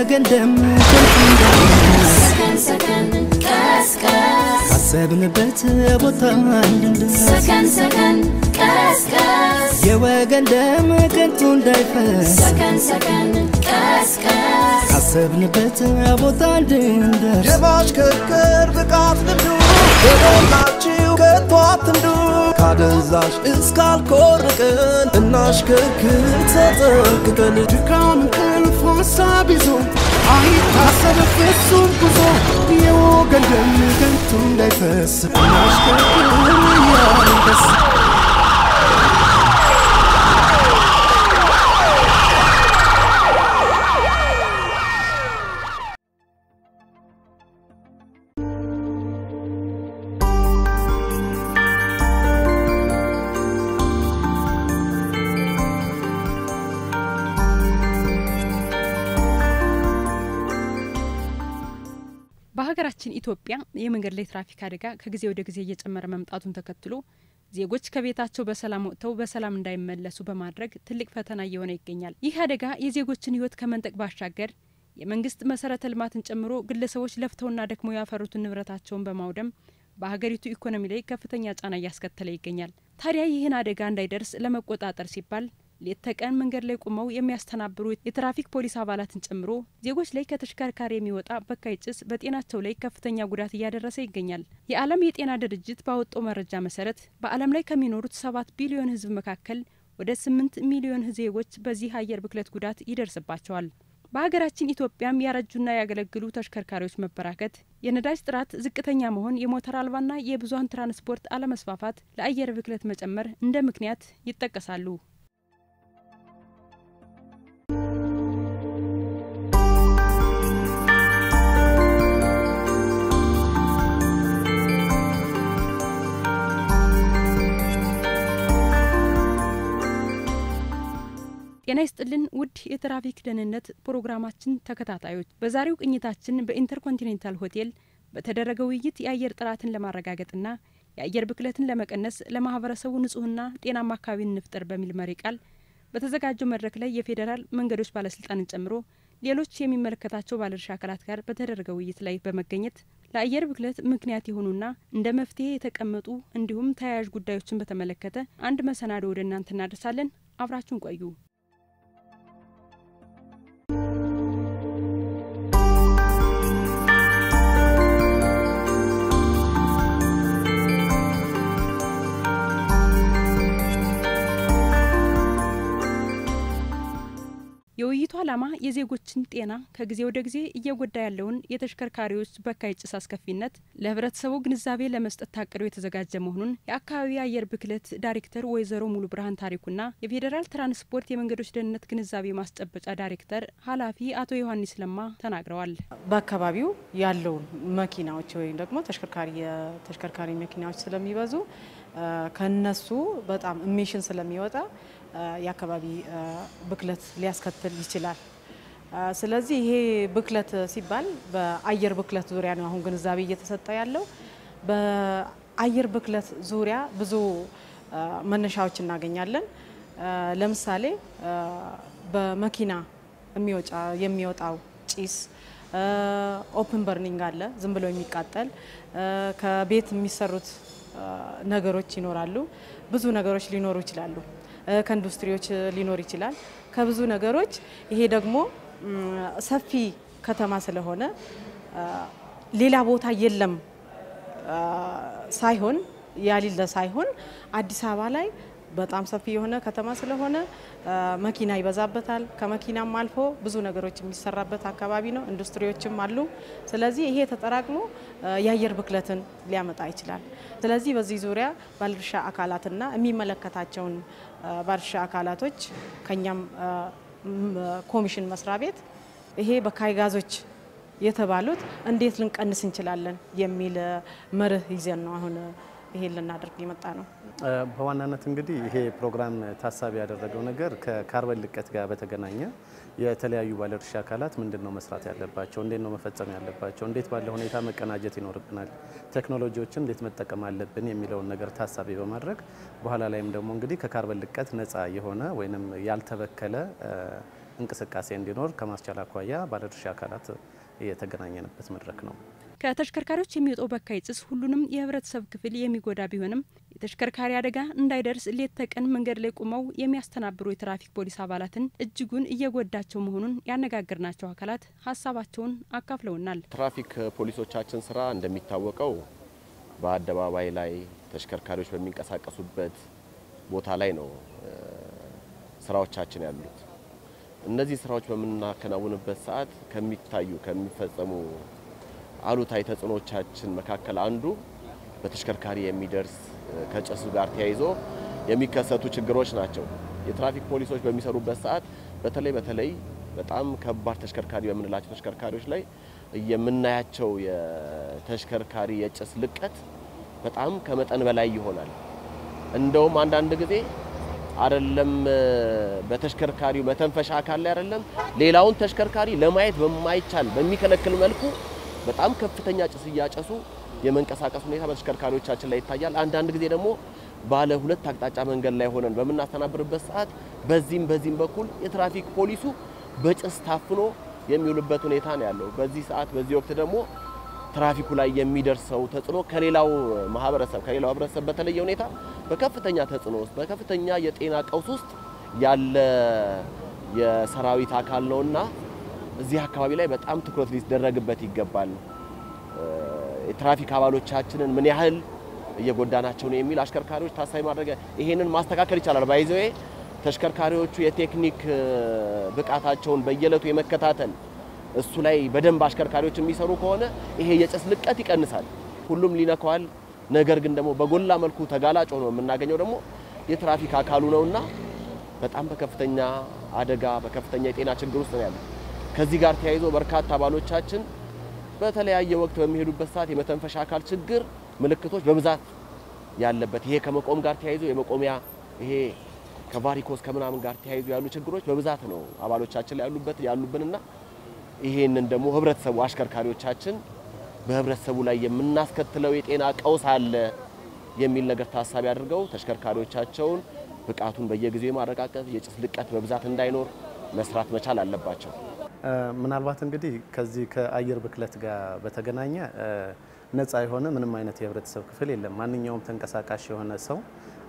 የወገን ደም ከንቱ እንዳይፈስ ሰከን ሰከን ቀስቀስ ካሰብንበት ቦታ እንድንደርስ ሰከን ሰከን ቀስቀስ የወገን ደም ከንቱ እንዳይፈስ ሰከን ሰከን ቀስቀስ ካሰብንበት ቦታ እንድንደርስ የማሽከርከር ብቃት ልምዱ የሞላችው ከቶ አትንዱ ካደንዛዥ እስካልኮርቅን እናሽከርክር ተጠንቅቀን ድካም እንቅልፍ ሀሳብ ይዞ አይታሰብ ፍጹም ጉዞ የወገን ደም ከንቱ እንዳይፈስ እናሽከርክር እያልን ደስ በሀገራችን ኢትዮጵያ የመንገድ ላይ ትራፊክ አደጋ ከጊዜ ወደ ጊዜ እየጨመረ መምጣቱን ተከትሎ ዜጎች ከቤታቸው በሰላም ወጥተው በሰላም እንዳይመለሱ በማድረግ ትልቅ ፈተና እየሆነ ይገኛል። ይህ አደጋ የዜጎችን ሕይወት ከመንጠቅ ባሻገር የመንግስት መሰረተ ልማትን ጨምሮ ግለሰቦች ለፍተውና ደክመው ያፈሩትን ንብረታቸውን በማውደም በሀገሪቱ ኢኮኖሚ ላይ ከፍተኛ ጫና እያስከተለ ይገኛል። ታዲያ ይህን አደጋ እንዳይደርስ ለመቆጣጠር ሲባል ሌት ተቀን መንገድ ላይ ቆመው የሚያስተናብሩ የትራፊክ ፖሊስ አባላትን ጨምሮ ዜጎች ላይ ከተሽከርካሪ የሚወጣ በካይ ጭስ በጤናቸው ላይ ከፍተኛ ጉዳት እያደረሰ ይገኛል። የዓለም የጤና ድርጅት ባወጣው መረጃ መሰረት በዓለም ላይ ከሚኖሩት ሰባት ቢሊዮን ሕዝብ መካከል ወደ ስምንት ሚሊዮን ዜጎች በዚህ አየር ብክለት ጉዳት ይደርስባቸዋል። በሀገራችን ኢትዮጵያም ያረጁና ያገለግሉ ተሽከርካሪዎች መበራከት፣ የነዳጅ ጥራት ዝቅተኛ መሆን፣ የሞተር አልባና የብዙሀን ትራንስፖርት አለመስፋፋት ለአየር ብክለት መጨመር እንደ ምክንያት ይጠቀሳሉ። ጤና ይስጥልን ውድ የትራፊክ ደህንነት ፕሮግራማችን ተከታታዮች፣ በዛሬው ቅኝታችን በኢንተርኮንቲኔንታል ሆቴል በተደረገ ውይይት የአየር ጥራትን ለማረጋገጥና የአየር ብክለትን ለመቀነስ ለማህበረሰቡ ንጹህና ጤናማ አካባቢን እንፍጠር በሚል መሪ ቃል በተዘጋጀው መድረክ ላይ የፌዴራል መንገዶች ባለስልጣንን ጨምሮ ሌሎች የሚመለከታቸው ባለድርሻ አካላት ጋር በተደረገ ውይይት ላይ በመገኘት ለአየር ብክለት ምክንያት የሆኑና እንደ መፍትሄ የተቀመጡ እንዲሁም ተያያዥ ጉዳዮችን በተመለከተ አንድ መሰናዶ ወደ እናንተ እናደርሳለን። አብራችሁን ቆዩ። የውይይቱ ዓላማ የዜጎችን ጤና ከጊዜ ወደ ጊዜ እየጎዳ ያለውን የተሽከርካሪዎች በካይ ጭስ አስከፊነት ለሕብረተሰቡ ግንዛቤ ለመስጠት ታቅዶ የተዘጋጀ መሆኑን የአካባቢ አየር ብክለት ዳይሬክተር ወይዘሮ ሙሉ ብርሃን ታሪኩና የፌዴራል ትራንስፖርት የመንገዶች ደህንነት ግንዛቤ ማስጨበጫ ዳይሬክተር ኃላፊ አቶ ዮሐንስ ለማ ተናግረዋል። በአካባቢው ያለውን መኪናዎች ወይም ደግሞ ተሽከርካሪ የተሽከርካሪ መኪናዎች ስለሚበዙ ከነሱ በጣም ኢሚሽን ስለሚወጣ የአካባቢ ብክለት ሊያስከትል ይችላል። ስለዚህ ይሄ ብክለት ሲባል በአየር ብክለት ዙሪያ ነው አሁን ግንዛቤ እየተሰጠ ያለው። በአየር ብክለት ዙሪያ ብዙ መነሻዎች እናገኛለን። ለምሳሌ በመኪና የሚወጣው ጭስ ኦፕን በርኒንግ አለ፣ ዝም ብሎ የሚቃጠል ከቤት የሚሰሩት ነገሮች ይኖራሉ። ብዙ ነገሮች ሊኖሩ ይችላሉ። ከኢንዱስትሪዎች ሊኖር ይችላል። ከብዙ ነገሮች ይሄ ደግሞ ሰፊ ከተማ ስለሆነ ሌላ ቦታ የለም ሳይሆን ያሌለ ሳይሆን አዲስ አበባ ላይ በጣም ሰፊ የሆነ ከተማ ስለሆነ መኪና ይበዛበታል። ከመኪናም አልፎ ብዙ ነገሮች የሚሰራበት አካባቢ ነው። ኢንዱስትሪዎችም አሉ። ስለዚህ ይሄ ተጠራቅሞ የአየር ብክለትን ሊያመጣ ይችላል። ስለዚህ በዚህ ዙሪያ ባለድርሻ አካላትና የሚመለከታቸውን ባለድርሻ አካላቶች ከኛም ኮሚሽን መስሪያ ቤት ይሄ በካይ ጋዞች የተባሉት እንዴት ልንቀንስ እንችላለን የሚል መርህ ይዘን ነው አሁን ይሄን ልናደርግ የመጣ ነው። በዋናነት እንግዲህ ይሄ ፕሮግራም ታሳቢ ያደረገው ነገር ከካርበን ልቀት ጋር በተገናኘ የተለያዩ ባለድርሻ አካላት ምንድን ነው መስራት ያለባቸው፣ እንዴት ነው መፈጸም ያለባቸው፣ እንዴት ባለ ሁኔታ መቀናጀት ይኖርብናል፣ ቴክኖሎጂዎችን እንዴት መጠቀም አለብን የሚለውን ነገር ታሳቢ በማድረግ በኋላ ላይም ደግሞ እንግዲህ ከካርበን ልቀት ነፃ የሆነ ወይም ያልተበከለ እንቅስቃሴ እንዲኖር ከማስቻል አኳያ ባለድርሻ አካላት የተገናኘንበት መድረክ ነው። ከተሽከርካሪዎች የሚወጣው በካይ ጭስ ሁሉንም የህብረተሰብ ክፍል የሚጎዳ ቢሆንም የተሽከርካሪ አደጋ እንዳይደርስ ሌት ተቀን መንገድ ላይ ቆመው የሚያስተናብሩ የትራፊክ ፖሊስ አባላትን እጅጉን እየጎዳቸው መሆኑን ያነጋገርናቸው አካላት ሀሳባቸውን አካፍለውናል። ትራፊክ ፖሊሶቻችን ስራ እንደሚታወቀው በአደባባይ ላይ ተሽከርካሪዎች በሚንቀሳቀሱበት ቦታ ላይ ነው ስራዎቻችን ያሉት። እነዚህ ስራዎች በምናከናውንበት ሰዓት ከሚታዩ ከሚፈጸሙ አሉታዊ ተጽዕኖቻችን መካከል አንዱ በተሽከርካሪ የሚደርስ ከጭሱ ጋር ተያይዞ የሚከሰቱ ችግሮች ናቸው። የትራፊክ ፖሊሶች በሚሰሩበት ሰዓት በተለይ በተለይ በጣም ከባድ ተሽከርካሪ በምንላቸው ተሽከርካሪዎች ላይ የምናያቸው የተሽከርካሪ የጭስ ልቀት በጣም ከመጠን በላይ ይሆናል። እንደውም አንዳንድ ጊዜ አይደለም በተሽከርካሪው መተንፈሻ አካል ላይ አይደለም ሌላውን ተሽከርካሪ ለማየት በማይቻል በሚከለክል መልኩ በጣም ከፍተኛ ጭስ እያጨሱ የመንቀሳቀስ ሁኔታ በተሽከርካሪዎቻችን ላይ ይታያል። አንዳንድ ጊዜ ደግሞ ባለ ሁለት አቅጣጫ መንገድ ላይ ሆነን በምናስተናብርበት ሰዓት በዚህም በዚህም በኩል የትራፊክ ፖሊሱ በጭስ ታፍኖ የሚውልበት ሁኔታ ነው ያለው። በዚህ ሰዓት በዚህ ወቅት ደግሞ ትራፊኩ ላይ የሚደርሰው ተጽዕኖ ከሌላው ማህበረሰብ ከሌላው ህብረተሰብ በተለየ ሁኔታ በከፍተኛ ተጽዕኖ ውስጥ በከፍተኛ የጤና ቀውስ ውስጥ ያለ የሰራዊት አካል ነውና እዚህ አካባቢ ላይ በጣም ትኩረት ሊደረግበት ይገባል። የትራፊክ አባሎቻችንን ምን ያህል እየጎዳናቸው ነው የሚል አሽከርካሪዎች ታሳቢ ማድረግ ይሄንን ማስተካከል ይቻላል። ባይዘዌ ተሽከርካሪዎቹ የቴክኒክ ብቃታቸውን በየዕለቱ የመከታተል እሱ ላይ በደንብ አሽከርካሪዎች የሚሰሩ ከሆነ ይሄ የጭስ ልቀት ይቀንሳል። ሁሉም ሊነካዋል። ነገር ግን ደግሞ በጎላ መልኩ ተጋላጭ ሆኖ የምናገኘው ደግሞ የትራፊክ አካሉ ነውና በጣም በከፍተኛ አደጋ በከፍተኛ የጤና ችግር ውስጥ ነው ያለው። ከዚህ ጋር ተያይዞ በርካታ አባሎቻችን በተለያየ ወቅት በሚሄዱበት ሰዓት የመተንፈሻ አካል ችግር ምልክቶች በብዛት ያለበት ይሄ ከመቆም ጋር ተያይዞ የመቆሚያ ይሄ ከቫሪኮስ ከምናምን ጋር ተያይዞ ያሉ ችግሮች በብዛት ነው አባሎቻችን ላይ ያሉበት ያሉብንና ይሄንን ደግሞ ህብረተሰቡ አሽከርካሪዎቻችን በህብረተሰቡ ላይ የምናስከትለው የጤና ቀውስ አለ የሚል ነገር ታሳቢ አድርገው ተሽከርካሪዎቻቸውን ብቃቱን በየጊዜው የማረጋገጥ የጭስ ልቀት በብዛት እንዳይኖር መስራት መቻል አለባቸው። ምናልባት እንግዲህ ከዚህ ከአየር ብክለት ጋር በተገናኘ ነፃ የሆነ ምንም አይነት የህብረተሰብ ክፍል የለም። ማንኛውም ተንቀሳቃሽ የሆነ ሰው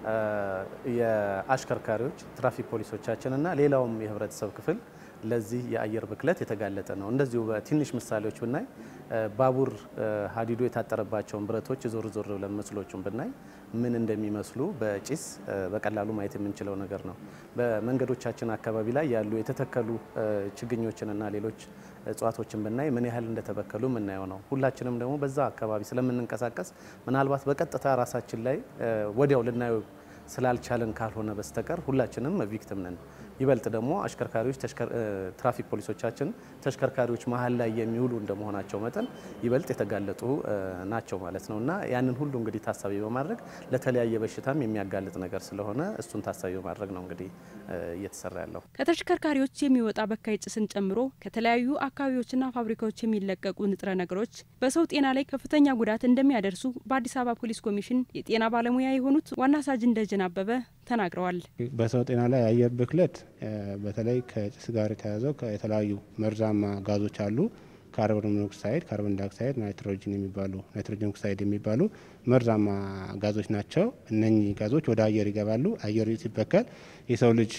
የአሽከርካሪዎች፣ ትራፊክ ፖሊሶቻችን እና ሌላውም የህብረተሰብ ክፍል ለዚህ የአየር ብክለት የተጋለጠ ነው። እንደዚሁ በትንሽ ምሳሌዎች ብናይ ባቡር ሀዲዱ የታጠረባቸውን ብረቶች ዞር ዞር ብለን ምስሎቹን ብናይ ምን እንደሚመስሉ በጭስ በቀላሉ ማየት የምንችለው ነገር ነው። በመንገዶቻችን አካባቢ ላይ ያሉ የተተከሉ ችግኞችንና ሌሎች እጽዋቶችን ብናይ ምን ያህል እንደተበከሉ የምናየው ነው። ሁላችንም ደግሞ በዛ አካባቢ ስለምንንቀሳቀስ ምናልባት በቀጥታ ራሳችን ላይ ወዲያው ልናየው ስላልቻለን ካልሆነ በስተቀር ሁላችንም ቪክቲም ነን። ይበልጥ ደግሞ አሽከርካሪዎች ትራፊክ ፖሊሶቻችን ተሽከርካሪዎች መሀል ላይ የሚውሉ እንደመሆናቸው መጠን ይበልጥ የተጋለጡ ናቸው ማለት ነው እና ያንን ሁሉ እንግዲህ ታሳቢ በማድረግ ለተለያየ በሽታም የሚያጋልጥ ነገር ስለሆነ እሱን ታሳቢ በማድረግ ነው እንግዲህ እየተሰራ ያለው። ከተሽከርካሪዎች የሚወጣ በካይ ጭስን ጨምሮ ከተለያዩ አካባቢዎችና ፋብሪካዎች የሚለቀቁ ንጥረ ነገሮች በሰው ጤና ላይ ከፍተኛ ጉዳት እንደሚያደርሱ በአዲስ አበባ ፖሊስ ኮሚሽን የጤና ባለሙያ የሆኑት ዋና ሳጅን ደጀን አበበ ተናግረዋል። በሰው ጤና ላይ የአየር ብክለት በተለይ ከጭስ ጋር የተያዘው የተለያዩ መርዛማ ጋዞች አሉ። ካርቦን ሞኖክሳይድ፣ ካርቦን ዳይኦክሳይድ፣ ናይትሮጅን የሚባሉ ናይትሮጅን ኦክሳይድ የሚባሉ መርዛማ ጋዞች ናቸው። እነኚህ ጋዞች ወደ አየር ይገባሉ። አየር ሲበከል የሰው ልጅ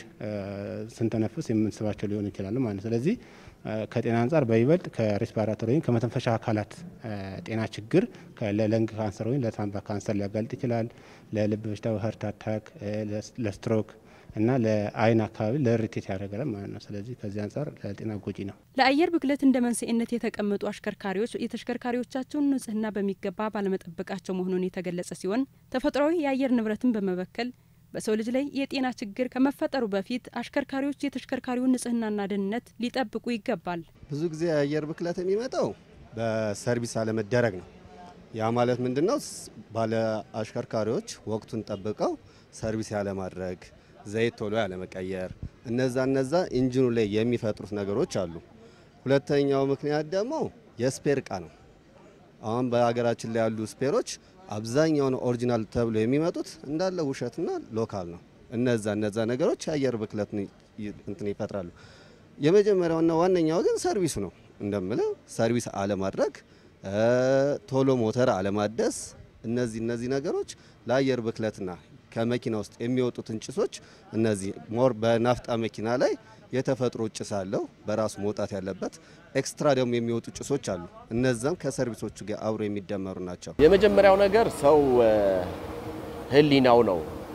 ስንተነፍስ የምንስባቸው ሊሆኑ ይችላሉ ማለት ስለዚህ ከጤና አንጻር በይበልጥ ከሬስፓራቶሪ ወይም ከመተንፈሻ አካላት ጤና ችግር ለለንግ ካንሰር ወይም ለሳምባ ካንሰር ሊያጋልጥ ይችላል። ለልብ በሽታ ሀርት አታክ፣ ለስትሮክ እና ለአይን አካባቢ ለሪቴት ያደርጋል ማለት ነው። ስለዚህ ከዚህ አንጻር ለጤና ጎጂ ነው። ለአየር ብክለት እንደ መንስኤነት የተቀመጡ አሽከርካሪዎች የተሽከርካሪዎቻቸውን ንጽህና በሚገባ ባለመጠበቃቸው መሆኑን የተገለጸ ሲሆን ተፈጥሯዊ የአየር ንብረትን በመበከል በሰው ልጅ ላይ የጤና ችግር ከመፈጠሩ በፊት አሽከርካሪዎች የተሽከርካሪውን ንጽህናና ደህንነት ሊጠብቁ ይገባል። ብዙ ጊዜ የአየር ብክለት የሚመጣው በሰርቪስ አለመደረግ ነው። ያ ማለት ምንድን ነው? ባለ አሽከርካሪዎች ወቅቱን ጠብቀው ሰርቪስ ያለማድረግ፣ ዘይት ቶሎ ያለመቀየር፣ እነዛ እነዛ ኢንጂኑ ላይ የሚፈጥሩት ነገሮች አሉ። ሁለተኛው ምክንያት ደግሞ የስፔር እቃ ነው። አሁን በሀገራችን ላይ ያሉ ስፔሮች አብዛኛውን ኦሪጂናል ተብሎ የሚመጡት እንዳለ ውሸትና ሎካል ነው። እነዛ እነዛ ነገሮች የአየር ብክለት እንትን ይፈጥራሉ። የመጀመሪያውና ዋነኛው ግን ሰርቪሱ ነው። እንደምለው ሰርቪስ አለማድረግ፣ ቶሎ ሞተር አለማደስ፣ እነዚህ እነዚህ ነገሮች ለአየር ብክለትና ከመኪና ውስጥ የሚወጡትን ጭሶች እነዚህ ሞር በናፍጣ መኪና ላይ የተፈጥሮ ጭስ አለው በራሱ መውጣት ያለበት። ኤክስትራ ደግሞ የሚወጡ ጭሶች አሉ። እነዛም ከሰርቪሶቹ ጋር አብሮ የሚደመሩ ናቸው። የመጀመሪያው ነገር ሰው ህሊናው ነው።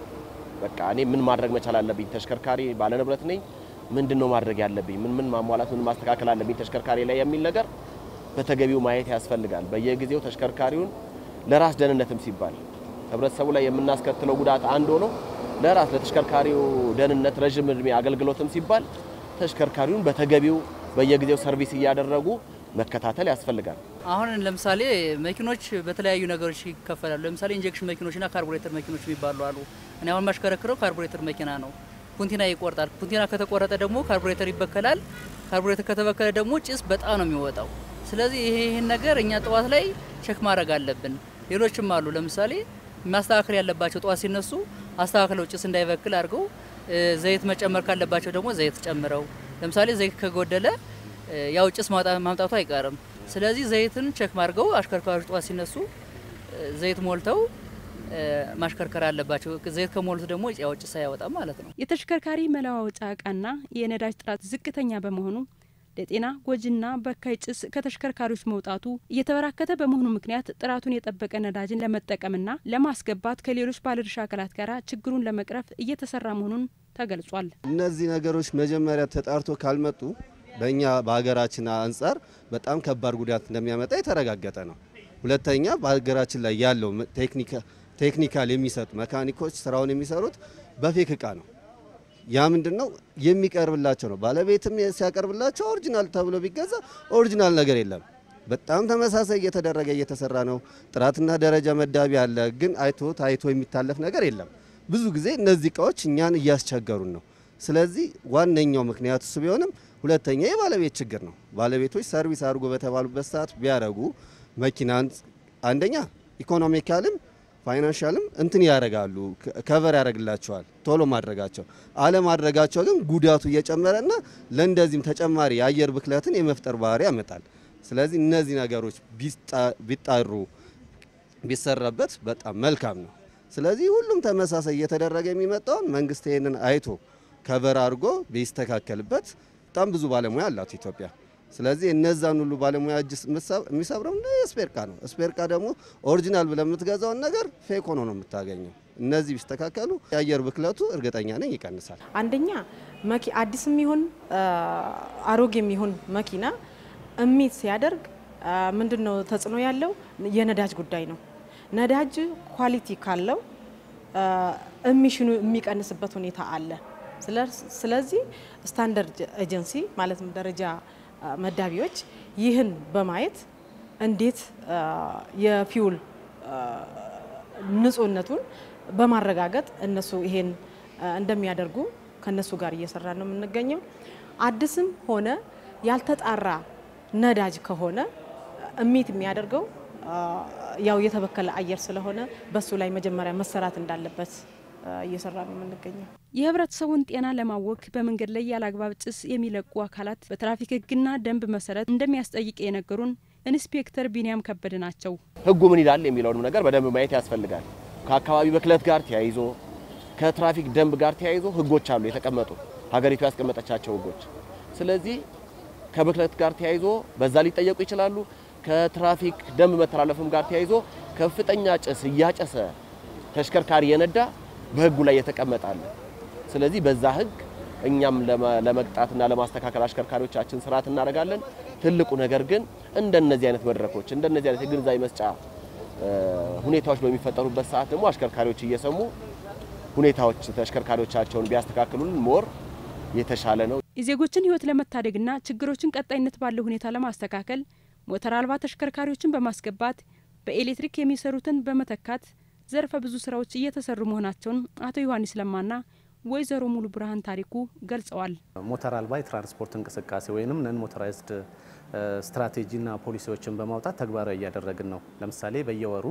በቃ እኔ ምን ማድረግ መቻል አለብኝ? ተሽከርካሪ ባለንብረት ነኝ። ምንድን ነው ማድረግ ያለብኝ? ምን ምን ማሟላት፣ ምን ማስተካከል አለብኝ ተሽከርካሪ ላይ የሚል ነገር በተገቢው ማየት ያስፈልጋል። በየጊዜው ተሽከርካሪውን ለራስ ደህንነትም ሲባል ህብረተሰቡ ላይ የምናስከትለው ጉዳት አንድ ሆኖ ለራስ ለተሽከርካሪው ደህንነት ረዥም እድሜ አገልግሎትም ሲባል ተሽከርካሪውን በተገቢው በየጊዜው ሰርቪስ እያደረጉ መከታተል ያስፈልጋል። አሁን ለምሳሌ መኪኖች በተለያዩ ነገሮች ይከፈላሉ። ለምሳሌ ኢንጀክሽን መኪኖችና ካርቡሬተር መኪኖች የሚባሉ አሉ። እኔ አሁን ማሽከረክረው ካርቡሬተር መኪና ነው። ኩንቲና ይቆርጣል። ኩንቲና ከተቆረጠ ደግሞ ካርቡሬተር ይበከላል። ካርቡሬተር ከተበከለ ደግሞ ጭስ በጣም ነው የሚወጣው። ስለዚህ ይሄ ይህን ነገር እኛ ጠዋት ላይ ቸክ ማድረግ አለብን። ሌሎችም አሉ። ለምሳሌ ማስተካከል ያለባቸው ጠዋት ሲነሱ አስተካክለው ጭስ እንዳይበክል አድርገው፣ ዘይት መጨመር ካለባቸው ደግሞ ዘይት ጨምረው። ለምሳሌ ዘይት ከጎደለ ያው ጭስ ማምጣቱ አይቀርም። ስለዚህ ዘይትን ቸክ ማድርገው አሽከርካሪዎች ጠዋት ሲነሱ ዘይት ሞልተው ማሽከርከር አለባቸው። ዘይት ከሞሉት ደግሞ ያው ጭስ አያወጣም ማለት ነው። የተሽከርካሪ መለዋወጫ እቃና የነዳጅ ጥራት ዝቅተኛ በመሆኑ ለጤና ጎጂና በካይ ጭስ ከተሽከርካሪዎች መውጣቱ እየተበራከተ በመሆኑ ምክንያት ጥራቱን የጠበቀ ነዳጅን ለመጠቀምና ለማስገባት ከሌሎች ባለድርሻ አካላት ጋር ችግሩን ለመቅረፍ እየተሰራ መሆኑን ተገልጿል። እነዚህ ነገሮች መጀመሪያ ተጣርቶ ካልመጡ በእኛ በሀገራችን አንጻር በጣም ከባድ ጉዳት እንደሚያመጣ የተረጋገጠ ነው። ሁለተኛ በሀገራችን ላይ ያለው ቴክኒካል የሚሰጡ መካኒኮች ስራውን የሚሰሩት በፌክ እቃ ነው። ያ ምንድን ነው የሚቀርብላቸው ነው። ባለቤትም ሲያቀርብላቸው ኦሪጂናል ተብሎ ቢገዛ ኦሪጂናል ነገር የለም። በጣም ተመሳሳይ እየተደረገ እየተሰራ ነው። ጥራትና ደረጃ መዳቢ አለ፣ ግን አይቶ ታይቶ የሚታለፍ ነገር የለም። ብዙ ጊዜ እነዚህ እቃዎች እኛን እያስቸገሩን ነው። ስለዚህ ዋነኛው ምክንያት እሱ ቢሆንም ሁለተኛ የባለቤት ችግር ነው። ባለቤቶች ሰርቪስ አድርጎ በተባሉበት ሰዓት ቢያደርጉ መኪናን አንደኛ ኢኮኖሚካልም ፋይናንሻልም እንትን ያደርጋሉ፣ ከቨር ያደርግላቸዋል ቶሎ ማድረጋቸው። አለማድረጋቸው ግን ጉዳቱ እየጨመረና ለእንደዚህም ተጨማሪ የአየር ብክለትን የመፍጠር ባህሪ ያመጣል። ስለዚህ እነዚህ ነገሮች ቢጣሩ ቢሰራበት በጣም መልካም ነው። ስለዚህ ሁሉም ተመሳሳይ እየተደረገ የሚመጣውን መንግስት ይህንን አይቶ ከቨር አድርጎ ቢስተካከልበት በጣም ብዙ ባለሙያ አላት ኢትዮጵያ። ስለዚህ እነዛን ሁሉ ባለሙያ እጅ የሚሰብረው ስፔርካ ነው። ስፔርካ ደግሞ ኦሪጂናል ብለህ የምትገዛውን ነገር ፌክ ሆኖ ነው የምታገኘው። እነዚህ ቢስተካከሉ የአየር ብክለቱ እርግጠኛ ነኝ ይቀንሳል። አንደኛ መኪ አዲስም ይሁን አሮጌም ይሁን መኪና እሚት ሲያደርግ ምንድን ነው ተጽዕኖ ያለው የነዳጅ ጉዳይ ነው። ነዳጅ ኳሊቲ ካለው እሚሽኑ የሚቀንስበት ሁኔታ አለ። ስለዚህ ስታንዳርድ ኤጀንሲ ማለትም ደረጃ መዳቢዎች ይህን በማየት እንዴት የፊውል ንጹህነቱን በማረጋገጥ እነሱ ይሄን እንደሚያደርጉ ከነሱ ጋር እየሰራ ነው የምንገኘው። አዲስም ሆነ ያልተጣራ ነዳጅ ከሆነ እሚት የሚያደርገው ያው የተበከለ አየር ስለሆነ በሱ ላይ መጀመሪያ መሰራት እንዳለበት እየሰራ ነው የምንገኘው። የህብረተሰቡን ጤና ለማወክ በመንገድ ላይ ያለአግባብ ጭስ የሚለቁ አካላት በትራፊክ ህግና ደንብ መሰረት እንደሚያስጠይቅ የነገሩን ኢንስፔክተር ቢንያም ከበደ ናቸው። ህጉ ምን ይላል የሚለውንም ነገር በደንብ ማየት ያስፈልጋል። ከአካባቢ ብክለት ጋር ተያይዞ ከትራፊክ ደንብ ጋር ተያይዞ ህጎች አሉ የተቀመጡ ሀገሪቱ ያስቀመጠቻቸው ህጎች። ስለዚህ ከብክለት ጋር ተያይዞ በዛ ሊጠየቁ ይችላሉ። ከትራፊክ ደንብ መተላለፍም ጋር ተያይዞ ከፍተኛ ጭስ እያጨሰ ተሽከርካሪ የነዳ በህጉ ላይ የተቀመጣለ። ስለዚህ በዛ ህግ እኛም ለመቅጣትና ለማስተካከል አሽከርካሪዎቻችን ስርዓት እናደርጋለን። ትልቁ ነገር ግን እንደነዚህ አይነት መድረኮች እንደነዚህ አይነት የግንዛቤ መስጫ ሁኔታዎች በሚፈጠሩበት ሰዓት ደግሞ አሽከርካሪዎች እየሰሙ ሁኔታዎች ተሽከርካሪዎቻቸውን ቢያስተካክሉልን ሞር የተሻለ ነው። የዜጎችን ህይወት ለመታደግና ችግሮችን ቀጣይነት ባለው ሁኔታ ለማስተካከል ሞተር አልባ ተሽከርካሪዎችን በማስገባት በኤሌክትሪክ የሚሰሩትን በመተካት ዘርፈ ብዙ ስራዎች እየተሰሩ መሆናቸውን አቶ ዮሐንስ ለማና ወይዘሮ ሙሉ ብርሃን ታሪኩ ገልጸዋል። ሞተር አልባ የትራንስፖርት እንቅስቃሴ ወይም ነን ሞተራይዝድ ስትራቴጂና ፖሊሲዎችን በማውጣት ተግባራዊ እያደረግን ነው። ለምሳሌ በየወሩ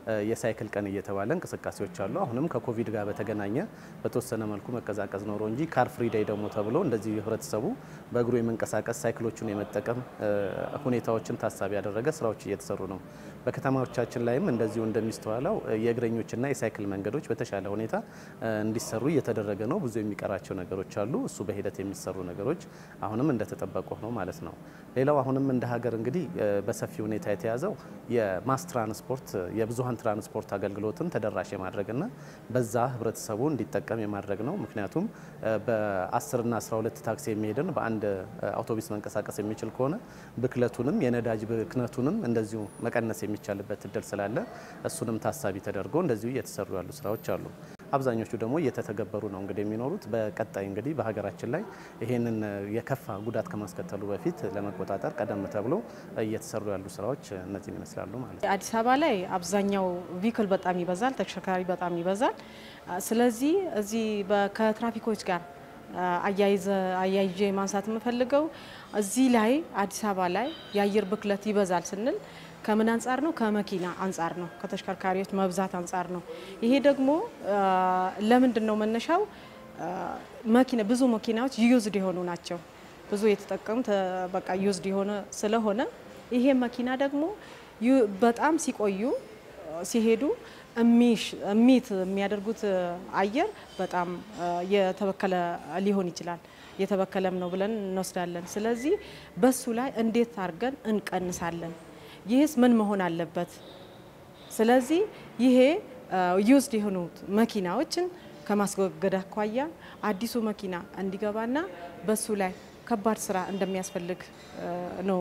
የሳይክል ቀን እየተባለ እንቅስቃሴዎች አሉ። አሁንም ከኮቪድ ጋር በተገናኘ በተወሰነ መልኩ መቀዛቀዝ ኖሮ እንጂ ካር ፍሪ ዴይ ደግሞ ተብሎ እንደዚህ ህብረተሰቡ በእግሩ የመንቀሳቀስ ሳይክሎቹን የመጠቀም ሁኔታዎችን ታሳቢ ያደረገ ስራዎች እየተሰሩ ነው። በከተማዎቻችን ላይም እንደዚሁ እንደሚስተዋለው የእግረኞችና የሳይክል መንገዶች በተሻለ ሁኔታ እንዲሰሩ እየተደረገ ነው። ብዙ የሚቀራቸው ነገሮች አሉ። እሱ በሂደት የሚሰሩ ነገሮች አሁንም እንደተጠበቁ ነው ማለት ነው። ሌላው አሁንም እንደ ሀገር እንግዲህ በሰፊ ሁኔታ የተያዘው የማስ ትራንስፖርት የብዙሀን ትራንስፖርት አገልግሎትን ተደራሽ የማድረግና በዛ ህብረተሰቡ እንዲጠቀም የማድረግ ነው። ምክንያቱም በ10ና 12 ታክሲ የሚሄድን በአንድ አውቶቡስ መንቀሳቀስ የሚችል ከሆነ ብክለቱንም የነዳጅ ብክነቱንም እንደዚሁ መቀነስ የሚቻልበት እድል ስላለ እሱንም ታሳቢ ተደርጎ እንደዚሁ እየተሰሩ ያሉ ስራዎች አሉ። አብዛኞቹ ደግሞ እየተተገበሩ ነው እንግዲህ የሚኖሩት። በቀጣይ እንግዲህ በሀገራችን ላይ ይሄንን የከፋ ጉዳት ከማስከተሉ በፊት ለመቆጣጠር ቀደም ተብሎ እየተሰሩ ያሉ ስራዎች እነዚህን ይመስላሉ ማለት ነው። አዲስ አበባ ላይ አብዛኛው ቪክል በጣም ይበዛል፣ ተሽከርካሪ በጣም ይበዛል። ስለዚህ እዚህ ከትራፊኮች ጋር አያይዤ ማንሳት የምፈልገው እዚህ ላይ አዲስ አበባ ላይ የአየር ብክለት ይበዛል ስንል ከምን አንጻር ነው? ከመኪና አንጻር ነው። ከተሽከርካሪዎች መብዛት አንጻር ነው። ይሄ ደግሞ ለምንድን ነው መነሻው? መኪና ብዙ መኪናዎች ዩዝድ የሆኑ ናቸው። ብዙ የተጠቀሙት በቃ ዩዝድ የሆነ ስለሆነ ይሄ መኪና ደግሞ በጣም ሲቆዩ ሲሄዱ እሚት የሚያደርጉት አየር በጣም የተበከለ ሊሆን ይችላል። የተበከለም ነው ብለን እንወስዳለን። ስለዚህ በሱ ላይ እንዴት አድርገን እንቀንሳለን? ይህስ ምን መሆን አለበት? ስለዚህ ይሄ ዩዝድ የሆኑት መኪናዎችን ከማስወገድ አኳያ አዲሱ መኪና እንዲገባና በሱ ላይ ከባድ ስራ እንደሚያስፈልግ ነው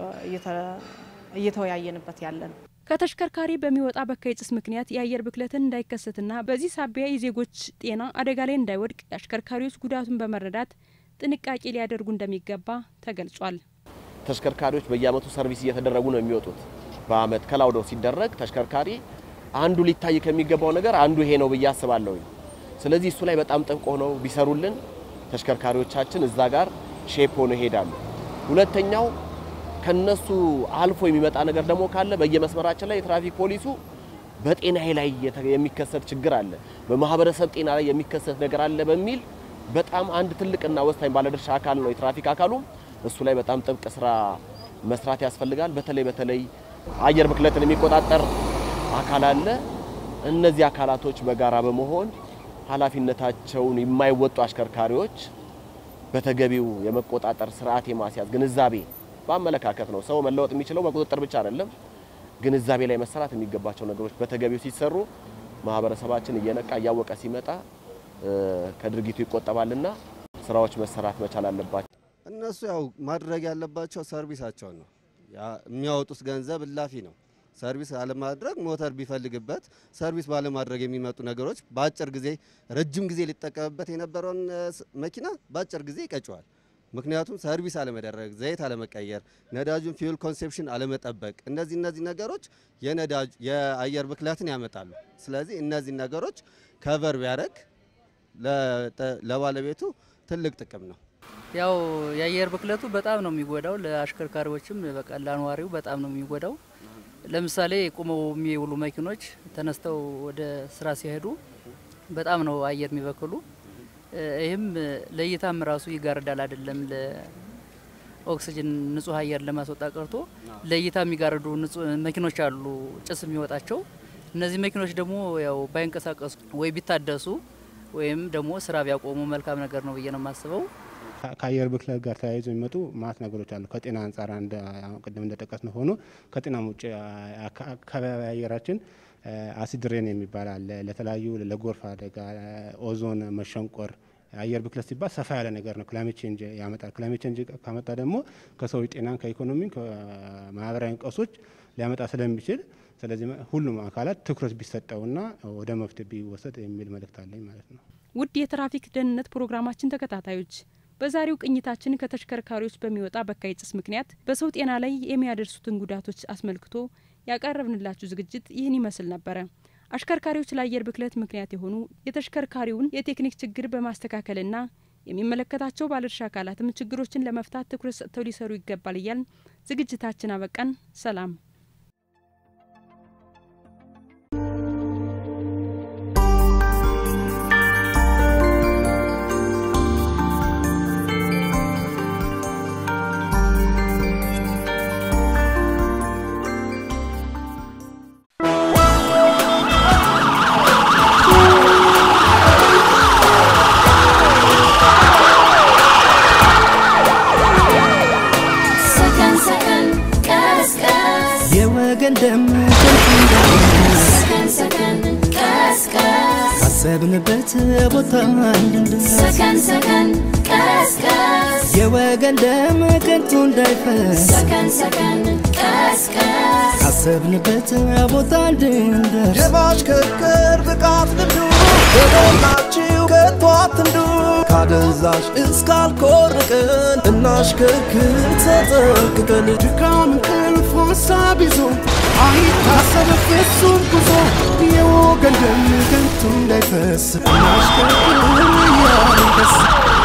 እየተወያየንበት ያለን። ከተሽከርካሪ በሚወጣ በካይ ጭስ ምክንያት የአየር ብክለትን እንዳይከሰትና በዚህ ሳቢያ የዜጎች ጤና አደጋ ላይ እንዳይወድቅ የአሽከርካሪዎች ጉዳቱን በመረዳት ጥንቃቄ ሊያደርጉ እንደሚገባ ተገልጿል። ተሽከርካሪዎች በየአመቱ ሰርቪስ እየተደረጉ ነው የሚወጡት። በአመት ከላውዶ ሲደረግ ተሽከርካሪ አንዱ ሊታይ ከሚገባው ነገር አንዱ ይሄ ነው ብዬ አስባለሁ። ስለዚህ እሱ ላይ በጣም ጥብቅ ሆነው ቢሰሩልን ተሽከርካሪዎቻችን እዛ ጋር ሼፕ ሆነው ይሄዳሉ። ሁለተኛው ከነሱ አልፎ የሚመጣ ነገር ደግሞ ካለ በየመስመራችን ላይ የትራፊክ ፖሊሱ በጤናዬ ላይ የሚከሰት ችግር አለ፣ በማህበረሰብ ጤና ላይ የሚከሰት ነገር አለ በሚል በጣም አንድ ትልቅና ወሳኝ ባለድርሻ አካል ነው የትራፊክ አካሉም እሱ ላይ በጣም ጥብቅ ስራ መስራት ያስፈልጋል። በተለይ በተለይ አየር ብክለትን የሚቆጣጠር አካል አለ። እነዚህ አካላቶች በጋራ በመሆን ኃላፊነታቸውን የማይወጡ አሽከርካሪዎች በተገቢው የመቆጣጠር ስርዓት የማስያዝ ግንዛቤ በአመለካከት ነው። ሰው መለወጥ የሚችለው በቁጥጥር ብቻ አይደለም። ግንዛቤ ላይ መሰራት የሚገባቸው ነገሮች በተገቢው ሲሰሩ ማህበረሰባችን እየነቃ እያወቀ ሲመጣ ከድርጊቱ ይቆጠባልና ስራዎች መሰራት መቻል አለባቸው። እነሱ ያው ማድረግ ያለባቸው ሰርቪሳቸውን ነው። የሚያወጡት ገንዘብ እላፊ ነው። ሰርቪስ አለማድረግ ሞተር ቢፈልግበት ሰርቪስ ባለማድረግ የሚመጡ ነገሮች በአጭር ጊዜ ረጅም ጊዜ ሊጠቀምበት የነበረውን መኪና በአጭር ጊዜ ይቀጨዋል። ምክንያቱም ሰርቪስ አለመደረግ፣ ዘይት አለመቀየር፣ ነዳጁን ፊውል ኮንሴፕሽን አለመጠበቅ፣ እነዚህ እነዚህ ነገሮች የነዳጅ የአየር ብክለትን ያመጣሉ። ስለዚህ እነዚህ ነገሮች ከቨር ቢያደርግ ለባለቤቱ ትልቅ ጥቅም ነው። ያው የአየር ብክለቱ በጣም ነው የሚጎዳው። ለአሽከርካሪዎችም በቃ ለአንዋሪው በጣም ነው የሚጎዳው። ለምሳሌ ቁመው የሚውሉ መኪኖች ተነስተው ወደ ስራ ሲሄዱ በጣም ነው አየር የሚበክሉ። ይህም ለእይታም ራሱ ይጋርዳል። አይደለም ለኦክሲጅን ንጹህ አየር ለማስወጣ ቀርቶ ለእይታ የሚጋርዱ መኪኖች አሉ፣ ጭስ የሚወጣቸው። እነዚህ መኪኖች ደግሞ ያው ባይንቀሳቀሱ ወይ ቢታደሱ ወይም ደግሞ ስራ ቢያቆሙ መልካም ነገር ነው ብዬ ነው የማስበው። ከአየር ብክለት ጋር ተያይዞ የሚመጡ ማት ነገሮች አሉ። ከጤና አንጻር አንድ ቅድም እንደጠቀስ ነው ሆኖ ከጤና ውጭ አካባቢ አየራችን አሲድ ሬን የሚባል አለ። ለተለያዩ ለጎርፍ አደጋ፣ ኦዞን መሸንቆር አየር ብክለት ሲባል ሰፋ ያለ ነገር ነው። ክላይሜት ቼንጅ ያመጣል። ክላይሜት ቼንጅ ካመጣ ደግሞ ከሰዎች ጤናን፣ ከኢኮኖሚ፣ ከማህበራዊ ቀውሶች ሊያመጣ ስለሚችል ስለዚህ ሁሉም አካላት ትኩረት ቢሰጠውና ወደ መፍትሄ ቢወሰድ የሚል መልእክት አለኝ ማለት ነው። ውድ የትራፊክ ደህንነት ፕሮግራማችን ተከታታዮች በዛሬው ቅኝታችን ከተሽከርካሪዎች በሚወጣ በካይ ጭስ ምክንያት በሰው ጤና ላይ የሚያደርሱትን ጉዳቶች አስመልክቶ ያቀረብንላችሁ ዝግጅት ይህን ይመስል ነበረ። አሽከርካሪዎች ለአየር ብክለት ምክንያት የሆኑ የተሽከርካሪውን የቴክኒክ ችግር በማስተካከልና የሚመለከታቸው ባለድርሻ አካላትም ችግሮችን ለመፍታት ትኩረት ሰጥተው ሊሰሩ ይገባል እያልን ዝግጅታችን አበቃን። ሰላም። የወገን ደም ከንቱ እንዳይፈስ ሰከን ሰከን ቀስቀስ ካሰብንበት ቦታ እንድንደርስ ሰከን ሰከን ቀስቀስ የወገን ደም ከንቱ እንዳይፈስ ሰከን ሰከን ቀስቀስ ካሰብንበት ቦታ እንድንደርስ የማሽከርከር ብቃት ልምዱ በሞላችሁ ከቶ አትንዱ ካደንዛዥ እስካልኮርቅን እናሽከርክር ተጠንቅቀን ድካም እንቅልፍ ሀሳብ ይዞ አይታሰብ ፍጹም ጉዞ የወገን ደም ከንቱ እንዳይፈስ እናሽከርክር እያልን ደስ